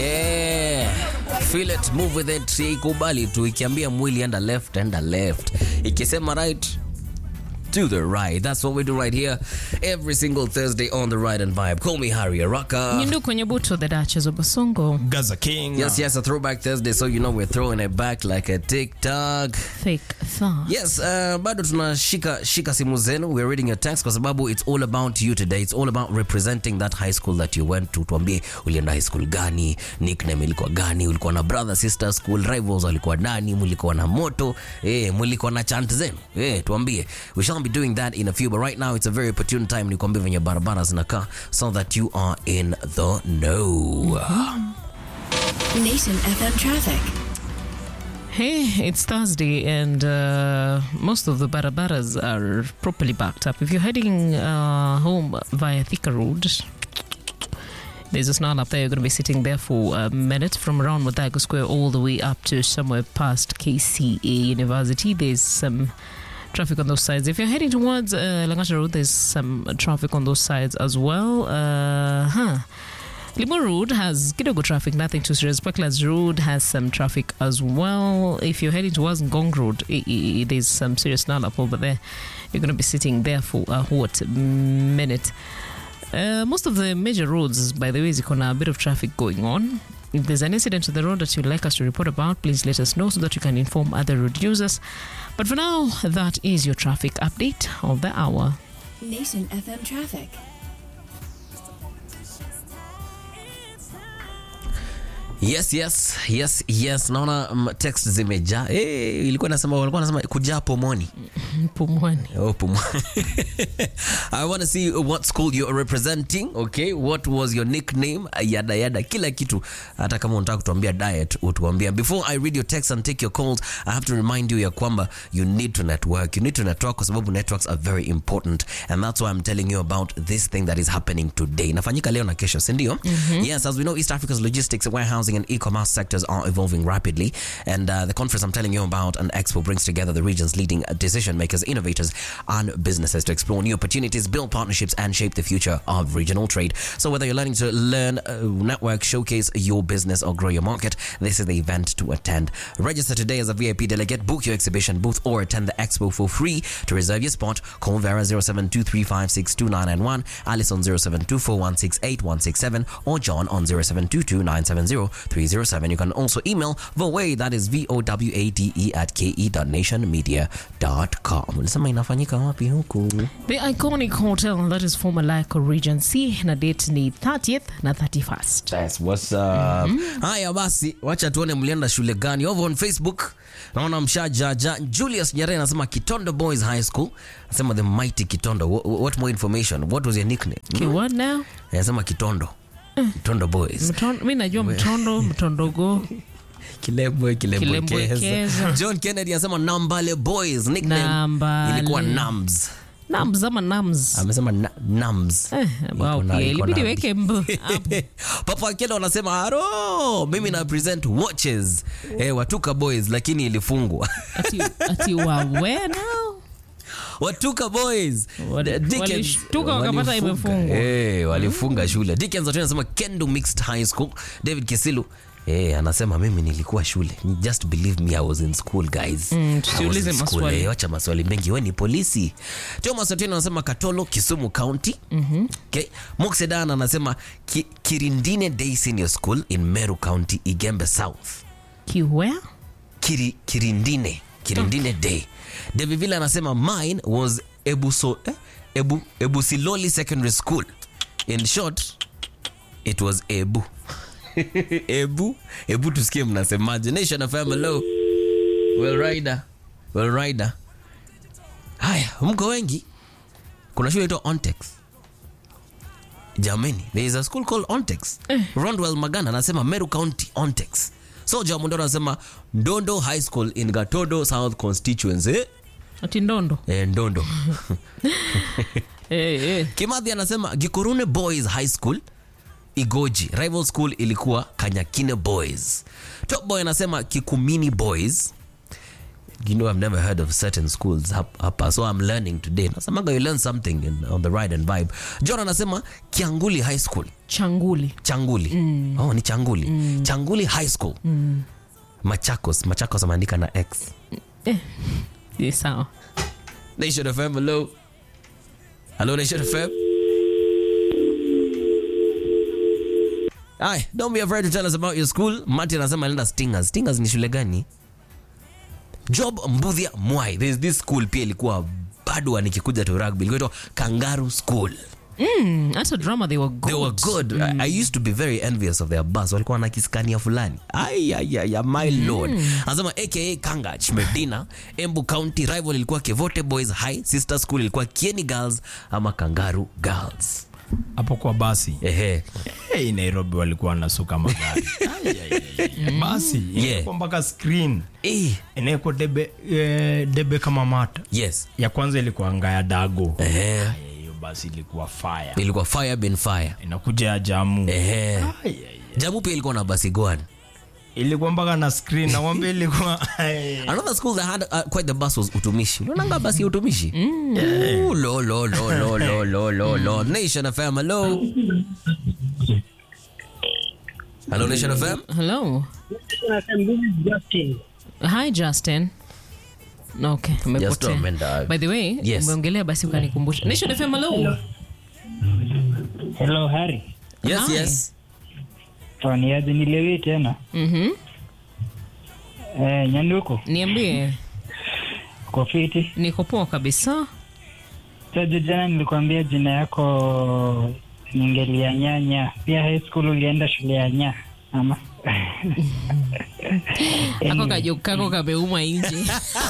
Yeah. Feel it, move with it. Ikubali tu ikiambia mwili enda left, enda left. Ikisema right, to the right. That's what we do right here every single Thursday on the Ride and Vibe. Call me Harry Araka. Nyindu kwenye buto the Duchess of Basongo. Gaza King. Yes, yes, a throwback Thursday, so you know we're throwing it back like a TikTok. Fake thought. Yes, uh, bado tunashika shika simu zenu. We're reading your text kwa sababu it's all about you today. It's all about representing that high school that you went to. Tuambie ulienda high school gani, nickname ilikuwa gani, ulikuwa na brother sister school rivals walikuwa nani, mlikuwa na moto, eh, mlikuwa na chant zenu. Eh, tuambie. We shall be doing that in a few, but right now it's a very opportune time nikwambie venye barabara zinakaa so that you are in the know. Nation FM traffic. Hey, it's Thursday and uh, most of the barabaras are properly backed up. If you're heading uh, home via Thika Road, there's a snarl up there. You're going to be sitting there for a minute from around Wadago Square all the way up to somewhere past KCA University. There's some traffic on those sides. If you're heading towards uh, Langasha Road, there's some traffic on those sides as well. Uh, huh. Limo Road has kidogo traffic, nothing too serious. Parklands Road has some traffic as well. If you're heading towards Ngong Road, i- i- there's some serious snarl up over there. You're going to be sitting there for a hot minute. Uh, most of the major roads, by the way, is on a bit of traffic going on. If there's an incident on the road that you'd like us to report about, please let us know so that you can inform other road users. But for now, that is your traffic update of the hour. Nation FM traffic. Yes, yes, yes, yes. Naona mm, text zimejaa. Hey, ilikuwa nasema walikuwa nasema kujaa pomoni. Pumwani. Oh, pomoni. I want to see what school you're representing, okay? What was your nickname? Yada yada kila kitu. Hata kama unataka kutuambia diet, utuambia. Before I read your text and take your calls, I have to remind you ya kwamba you need to network. You need to network kwa sababu networks are very important and that's why I'm telling you about this thing that is happening today. Inafanyika leo na kesho, si ndio? Yes, as we know East Africa's logistics, warehousing and e-commerce sectors are evolving rapidly and uh, the conference I'm telling you about an expo brings together the region's leading decision makers, innovators and businesses to explore new opportunities, build partnerships and shape the future of regional trade. So whether you're learning to learn, uh, network, showcase your business or grow your market, this is the event to attend. Register today as a VIP delegate, book your exhibition booth or attend the expo for free. To reserve your spot, call Vera 0723562991, Alice on 0724168167 or John on 0722970307. You can also email Vowade, that is V-O-W-A-D-E at ke.nationmedia.com. Ulisema inafanyika wapi huku? The iconic hotel that is former Lyco Regency na date ni 30th na 31st. That's what's up. Haya basi, wacha tuone mlienda shule gani. Over on Facebook naona mshajaja. Julius Nyerere anasema Kitondo Boys High School. Anasema the mighty Kitondo. What, what more information? What was your nickname? Okay, what now? Anasema Kitondo. Kitondo Boys. Mtondo, mi najua mtondo, mtondogo. Kilembwe, Kilembwekeza. kilembwekeza. John Kennedy anasema Nambale Boys. Nickname Nambale. ilikuwa Nams. Nams ama nams. Amesema na, Nams. Eh, wow, Iko na- pia iko ilibidi na- weke mb hapo. Papa Akelo anasema haro, mimi na present watches eh, Watuka Boys, lakini ilifungwa Ati, ati wawe now? Watuka Boys Wali- The Dickens- walishtuka wakapata walifunga. imefungwa. Eh, walifunga shule. Dickens Otieno anasema Kendo Mixed High School. David Kisilu Eh, anasema mimi nilikuwa shule. Just believe me I was in school guys. Mm, I was tusiulize in school. maswali. Eh, wacha maswali mengi. Wewe ni polisi. Thomas Otieno anasema Katolo, Kisumu County. Okay. Moxedan anasema Ki, Kirindine Day Senior School in Meru County, Igembe South. Kiwea? Kiri, Kirindine Kirindine Day. David Villa anasema mine was Ebuso, eh? Ebu, Ebusiloli Secondary School. In short, it was Ebu. Ebu, Ebu tusikie mnasemaje. Nation FM hello. Well rider. Well rider. Haya, mko wengi. Kuna shule inaitwa Ontex. Jamani, there is a school called Ontex. Rondwell Magana anasema Meru County Ontex. So Jamundoro anasema Ndondo High School in Gatodo South Constituency. Eh? Ati ndondo. Eh, Ndondo. Eh, eh. Kimathi anasema Gikorune Boys High School Igoji. Rival school ilikuwa Kanyakine Boys. Top Boy anasema Kikumini Boys. you know I've never heard of certain schools hap- hapa so I'm learning today nasemaga you learn something in, on the ride and vibe John anasema Kianguli High School changuli Changuli oh ni Changuli Changuli High School Machakos Machakos ameandika na X Ni sawa Nation FM hello hello Nation FM Hi, don't be afraid to tell us about your school. Martin anasema alienda Stingers. Stingers ni shule gani? Job Mbudhia Mwai. There's this school pia ilikuwa bado nikikuja to rugby. Ilikuwa inaitwa Kangaroo School. Mm, hata drama they were good. They were good. I, I used to be very envious of their bus. Walikuwa na kiskania fulani. Ay, ay, ay, ay, my lord. Anasema aka Kangach Medina, Embu County rival ilikuwa Kevote Boys High, sister school ilikuwa Kieni Girls ama Kangaroo Girls. hapo kwa basi Ehe. hey, nairobi walikuwa wanasuka magari Ai, ai, ai, ai. basi Yeah. ilikuwa mpaka screen Eh, inaekwa debe, eh, debe kama mata yes. ya kwanza ilikuwa ngaya dago Ehe. Ai, hiyo basi ilikuwa fire Ilikuwa fire been fire. inakuja ya jamu Ehe. Ai, ai, ai. Jamu pia ilikuwa na basi goan. ilikuwa mpaka na screen nawambia ilikuwa ai. Another school that had uh, quite the bus was Utumishi. Unaonanga basi ya Utumishi? Ooh, lo, lo, lo, lo, lo, lo, lo, lo. Nation FM, hello. Hello, Nation FM. Hello. Justin. Hi Justin. Okay, Just umepotea. umeenda. By the way, Yes. umeongelea basi ukanikumbusha. Nation FM hello. Hello, Harry. Yes, Hi. yes. Faniaje nilewi tena. Mhm. Eh, Nyanduko, Niambie, uko fiti? niko poa kabisa. Sasa jana nilikwambia jina yako ningelia nyanya. Pia high school ulienda shule ya nya ama? Ako kajo kako kameuma nje.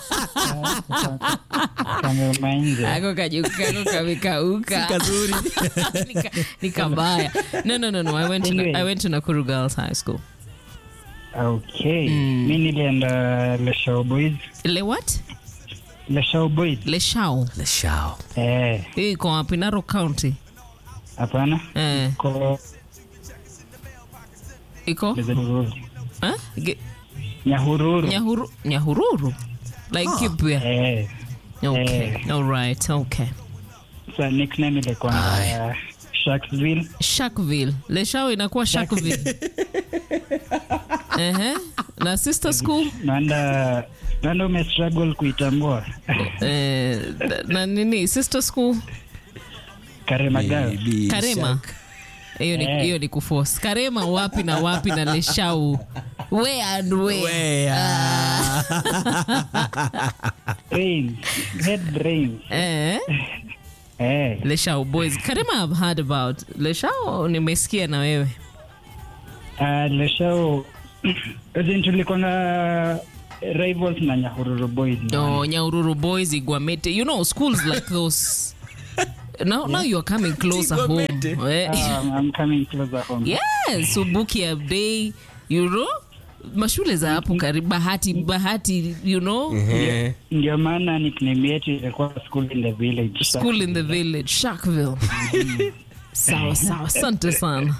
Kameuma nje. Ako kajo kako kamekauka. Kazuri. Nika- Nikabaya. No, no, no, no. I went to Anyway. I went to Nakuru Girls High School. Okay. Mi nilienda Leshao Boys. Le what? Leshao Boys. Le Shao. The show. Eh, Hii iko wapi? Narok County. hapana. Eh, Ko iko? Eh? Ge- Nyahururu. Nyahuru Nyahururu. Like Kipya. Eh, Okay. All right. Okay. sa nickname ilikuwa uh, Sharksville. Sharkville. Le Shao inakuwa Sharkville. Ehe. Na sister school Naenda naenda umestruggle kuitambua. eh, na nini sister school Karema Girls. Baby Karema. Shark. Hiyo ni Eh. hiyo ni kuforce. Karema wapi na wapi na Leshau. Where and where? Where? Brains. Head brains. Eh? Eh. Leshau boys. Karema I've heard about. Leshau nimesikia na wewe. Uh, Leshao Azin tulikuwa na rivals na Nyahururu Boys. Oh, Nyaururu boys, Igwamete. You know schools like those. Now, now you're coming closer home. Eh, Um, I'm coming closer home. Yes, Subuki Abdei, you know? Mashule za hapo karibu Bahati Bahati, you know? Eh. Ndio maana nickname yetu ilikuwa school in the village. School in the village, Sharkville. sawa sawa, asante sana.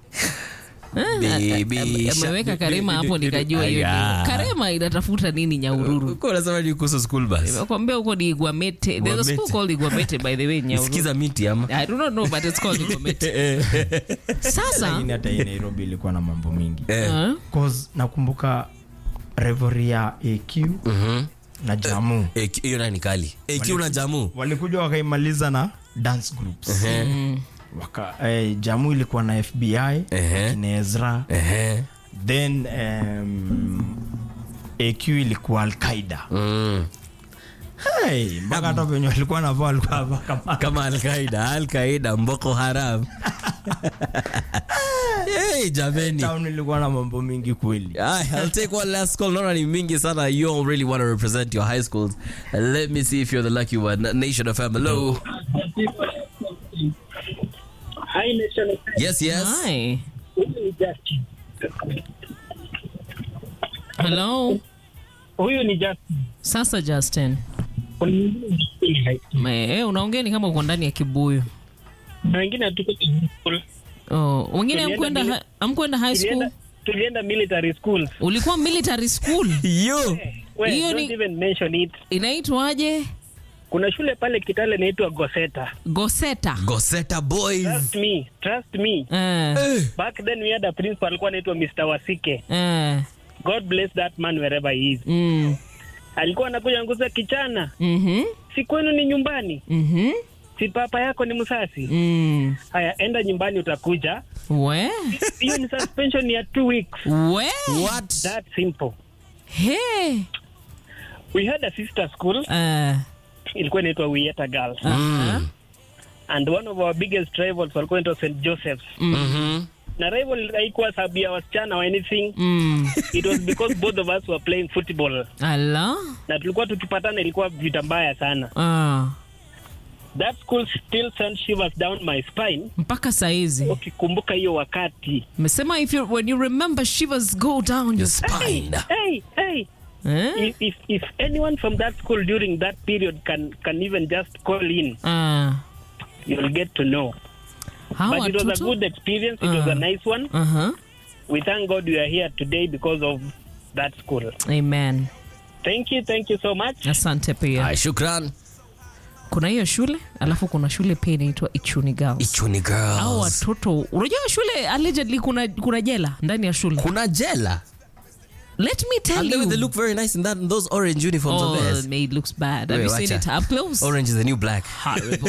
Baby Ame- Shark. Ameweka Karema hapo nikajua hiyo Aya. ndio. Karema inatafuta nini Nyaururu? Uko unasema ni kuhusu school bus. Nakwambia huko ni Igwamete. There's a school Igwamete. called Igwamete by the way Nyaururu. Sikiza miti ama. I do not know but it's called Igwamete. Sasa Lakini hata hii nairobi ilikuwa na mambo mingi Eh. uh, cause nakumbuka revory ya aq Mhm. na jamu Eh, ki- hiyo nayo ni kali. Eh, kiu na jamu. walikuja wakaimaliza na dance groups Waka, eh, jamu ilikuwa na fbi Ehe. akina ezra Ehe. then um, aq ilikuwa alqaida Mm. hey, mpaka hata venye walikuwa navaa walikuwa navaa kama kama alqaida alqaida mboko haram hey, jameni town ilikuwa na mambo mingi kweli Aye, I'll take one last call. Naona ni mingi sana. You all really want to represent your high schools. Uh, Let me see if you're the lucky one. Nation of Hello. Hi, Nation. Yes, yes. hi. Huyu ni Justin. Hello. Huyu ni Justin. Sasa Justin. Kuna mwingine Justin high school. Me, eh, unaongea ni kama uko ndani ya kibuyu. Na wengine hatuko kwenye school. Oh, wengine Tulienda amkwenda bila- ha- amkwenda high school? Tulienda tulienda military schools. ulikuwa military school Yo. We, Hiyo don't ni- even mention it. inaitwaje Kuna shule pale Kitale inaitwa Goseta. goseta Goseta boys. Trust me, trust me. eh, Eh. Back then we had a principal alikuwa anaitwa Mr. Wasike. eh, God bless that man wherever he is. mm, Alikuwa anakuja nguza kichana. mhm, Si kwenu ni nyumbani. mhm, Si papa yako ni msasi. mm. Haya, enda nyumbani utakuja. we Hiyo ni suspension ya two weeks. we What? That simple. hey. We had a sister school eh, ilikuwa inaitwa Wieta Girls. uh-huh. And one of our biggest rivals walikuwa inaitwa St. Joseph's. Mhm. Na rival haikuwa sababu ya wasichana or anything. mm. It was because both of us were playing football. ala Na tulikuwa tukipatana ilikuwa vita mbaya sana. ah. That school still sends shivers down my spine. mpaka saizi Ukikumbuka hiyo wakati. mesema if you, when you remember shivers go down Your your spine. Hey, hey. eh? If, if, if anyone from that school during that period can, can even just call in, ah. you'll get to know. hawa But it was a watoto good experience. It was Ah. a nice one. uh-huh. We thank God we are here today because of that school. amen Thank you, thank you so much. asante pia Ay, shukran. kuna hiyo shule alafu kuna shule pia inaitwa ichuni girls Ichuni au girls. watoto unajua shule allegedly kuna, kuna jela ndani ya shule Kuna jela. let me tell And they, you they look very nice in that in those orange uniforms oh, of theirs. it looks bad have Wait, you seen watcha. it up close Orange is the new black. horrible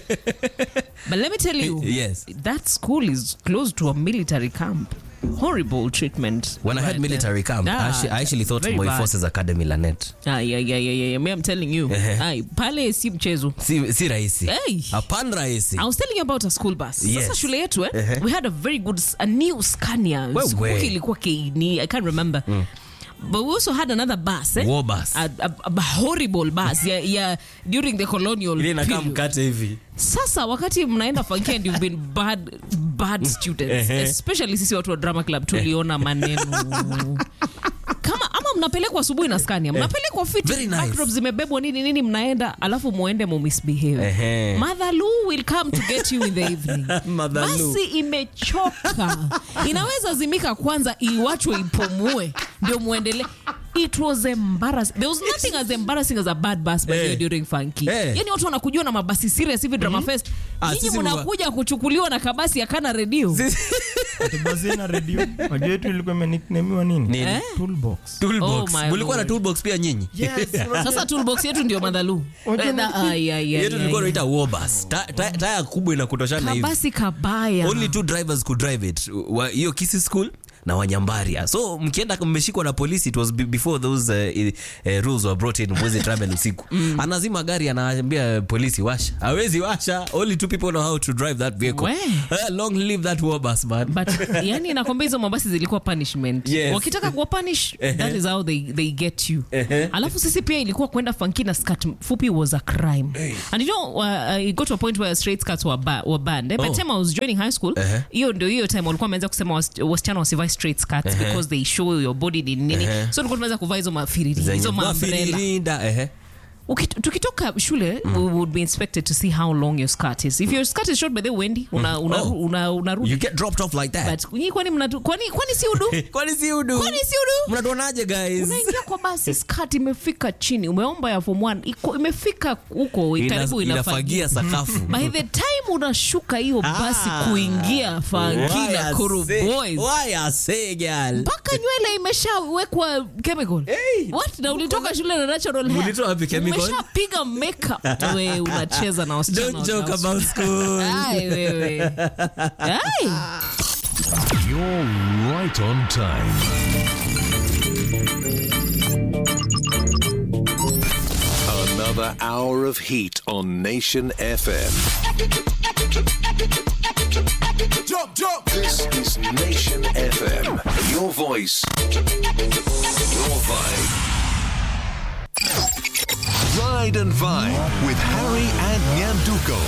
but let me tell you Yes. that school is close to a military camp horrible treatment When I right heard there. military camp, I Ah, actually, I actually thought very Moi bad. Forces Academy Lanet. Ah, yeah, yeah, yeah, yeah, yeah. Me, I'm telling you Ehe. Ai, pale si mchezo Si, si rahisi. Hey. Hapana rahisi. I was telling you about a school bus. Yes. Sasa shule yetu eh, Ehe. we had a very good s- a new Scania. Wewe. Sikumbuki ilikuwa Keini, I can't remember. But we also had another bus eh? War bus. A, a, a horrible bus ya, ya during the colonial Ile inakaa period. mkate hivi. Sasa wakati mnaenda funky and you've been bad bad students Ehe. especially sisi watu wa drama club tuliona maneno kama ama mnapelekwa asubuhi na Scania mnapelekwa fit Very nice. backdrop zimebebwa nini nini mnaenda alafu muende mu misbehave Ehe. Mother Lou will come to get you in the evening Mother Lou. basi imechoka inaweza zimika kwanza iwachwe ipumue ndio muendelee it was embarrassing there was nothing as embarrassing as a bad bus by the way Eh. during funky Eh. yani watu wanakujua na mabasi serious hivi drama fest Ah, nyinyi sisi mnakuja kuchukuliwa na kabasi akana redio Tubazie na redio wajua yetu ilikuwa imeniknemiwa nini Nini? Eh? toolbox Toolbox. Oh my Mulikuwa na lord. toolbox pia nyinyi. sasa toolbox yetu ndio madhalu Wajua ni- Yetu tulikuwa tunaita war bus. Ta- ta- Taya kubwa inakutoshana hivi. kabasi kabaya Only two drivers could drive it. Wa- Hiyo Kisi school na Wanyambaria. So mkienda mmeshikwa na polisi it was be- before those uh, i- uh, rules were brought in mwezi travel usiku. Anazima gari anaambia polisi washa. Hawezi washa. Only two people know how to drive that vehicle. We. Uh, long live that war bus man. but yani nakwambia hizo mabasi zilikuwa punishment Yes. wakitaka kuwa punish that is how they, they get you alafu sisi pia ilikuwa kwenda funky na skirt fupi was a crime and you know uh, it got to a point where straight skirts were, ba were banned eh? by Oh. the time I was joining high school hiyo ndio hiyo time walikuwa wameanza kusema was- wasichana wasivae straight skirts because they show your body ni nini so tulikuwa tunaweza kuvaa hizo mafiriri Zenye hizo maumbrella mafirinda, ehe. Ukit- tukitoka shule we would be inspected to see how long your skirt is if your skirt is short by the way wendy una, una, Oh. una, unarudi You get dropped off like that. but nyinyi kwani mnatu kwani kwani si udu Kwani si udu? kwani si udu Mnatuonaje guys? unaingia kwa basi skirt imefika chini umeomba ya form 1 iko imefika huko Ina- karibu inafagia inafagia sakafu. by the time unashuka hiyo basi kuingia funky na kuru boys Why I say girl? mpaka nywele imeshawekwa chemical Hey. what na ulitoka shule na natural hair Ulitoa wapi chemical? umeshapiga makeup we unacheza na wasichana Don't joke wa- about school. Ai, wewe Ai. You're right on time. Another hour of heat on Nation FM. Jump, jump. This is Nation FM. Your voice, your vibe. Ride and Vibe with Harry and Nyanduko.